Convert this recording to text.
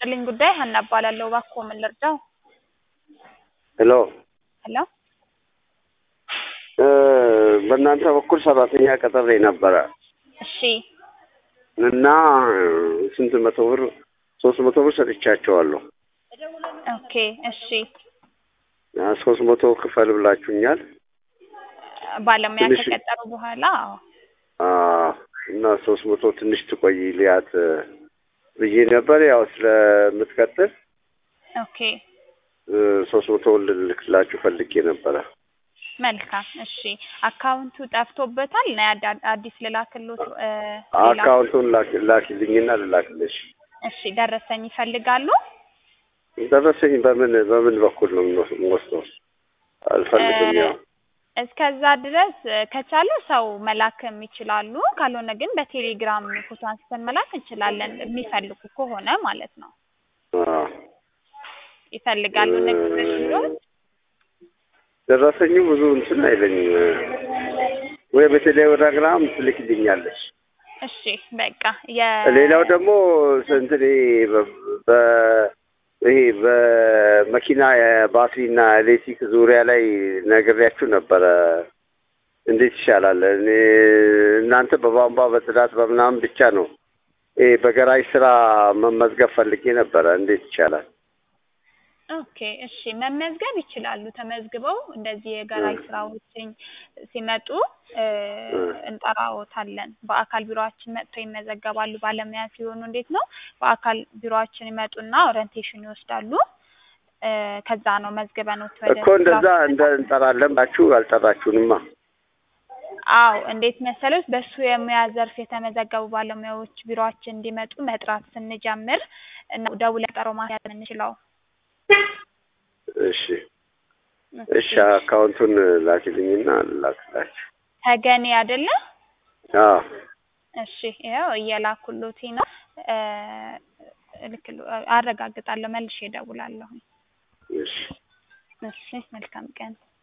ይስጥልኝ ጉዳይ ሀና እባላለሁ። እባክዎ ምን ልርዳው? ሄሎ ሄሎ እ በእናንተ በኩል ሰራተኛ ቀጥሬ ነበረ እሺ እና ስንት መቶ ብር ሶስት መቶ ብር ሰጥቻቸዋለሁ። ኦኬ እሺ ያ ሶስት መቶ ክፈል ብላችሁኛል። ባለሙያ ትንሽ- ከቀጠሩ በኋላ አዎ። አ እና ሶስት መቶ ትንሽ ትቆይ ሊያት ብዬ ነበር። ያው ስለምትቀጥል ኦኬ እ ሶስት መቶ ልልክላችሁ ፈልጌ ነበረ። መልካም እሺ አካውንቱ ጠፍቶበታል ና አዳ- አዲስ ልላክሎት እ ሌላ አካውንቱን ላክ- ላኪልኝና ልላክልሽ። እሺ ደረሰኝ ይፈልጋሉ? ደረሰኝ በምን በምን በኩል ነው የምወስ- የምወስደው? አልፈልግም። እ ያው እስከዛ ድረስ እ ከቻሉ ሰው መላክም ይችላሉ። ካልሆነ ግን በቴሌግራም ፎቶ አንስተን መላክ እንችላለን የሚፈልጉ ከሆነ ማለት ነው። አ ይፈልጋሉ ንግድ በሽሎት ደረሰኙ ብዙ እንትን አይለኝም። ወይ በቴሌግራም ትልክልኛለች። እሺ በቃ የ ሌላው ደግሞ እንትን ይሄ በ- በ- ይሄ በመኪና ባትሪና ኤሌክትሪክ ዙሪያ ላይ ነግሬያችሁ ነበረ። እንዴት ይሻላል? እኔ እናንተ በቧንቧ በጽዳት በምናምን ብቻ ነው። ይሄ በገራጅ ስራ መመዝገብ ፈልጌ ነበረ። እንዴት ይቻላል? ኦኬ እሺ መመዝገብ ይችላሉ። ተመዝግበው እንደዚህ የገራጅ ስራዎችን ሲመጡ እ እንጠራዎታለን። በአካል ቢሮአችን መጥተው ይመዘገባሉ። ባለሙያ ሲሆኑ እንዴት ነው በአካል ቢሮአችን ይመጡና ኦሪንቴሽን ይወስዳሉ። እ ከዛ ነው መዝግበኖት ወደ እኮ እንደዛ ስራው እንደ እንጠራለን ባችሁ አልጠራችሁንማ። አዎ እንዴት መሰሎች በሱ የሙያ ዘርፍ የተመዘገቡ ባለሙያዎች ቢሮአችን እንዲመጡ መጥራት ስንጀምር ነው ደውለን ቀጠሮ ማስያዝ የምንችለው። እሺ እሺ፣ አካውንቱን ላኪልኝና ላክላችሁ። ተገኔ አይደለ? አዎ እሺ ይኸው እየላኩሎት ነው። እ እልክሎ አረጋግጣለሁ መልሼ እደውላለሁ። እሺ እሺ መልካም ቀን።